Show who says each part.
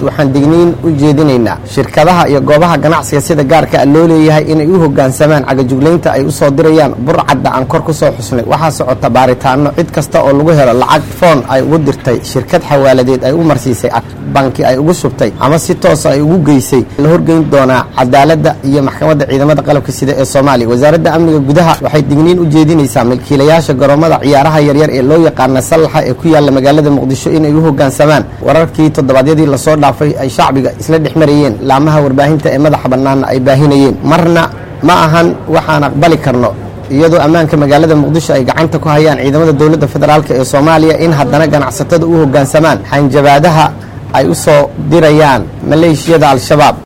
Speaker 1: waxaan digniin u jeedinaynaa shirkadaha iyo goobaha ganacsiga sida gaarka a loo leeyahay inay u hoggaansamaan cagajuglaynta ay u soo dirayaan burcadda aan kor ku soo xusnay waxaa socota baaritaano cid kasta oo lagu helo lacag foon ay ugu dirtay shirkad xawaaladeed ay u marsiisay banki ay ugu shubtay ama si toosa ay ugu geysay la horgeyn doonaa cadaaladda iyo maxkamadda ciidamada qalabka sida ee soomaaliya wasaaradda amniga gudaha waxay digniin u jeedinaysaa milkiilayaasha garoomada ciyaaraha yaryar ee loo yaqaana sallaxa ee ku yaalla magaalada muqdisho inay u hoggaansamaan wararkii toddobaadyadii lasoo dhaafay ay shacbiga isla dhex marayeen laamaha warbaahinta ee madaxa bannaanna ay baahinayeen marna ma ahan waxaan aqbali karno iyadoo ammaanka magaalada muqdisho ay gacanta ku hayaan ciidamada dowladda federaalk ee soomaaliya in haddana ganacsatada u hoggaansamaan xanjabaadaha ay u soo dirayaan maleeshiyada al-shabaab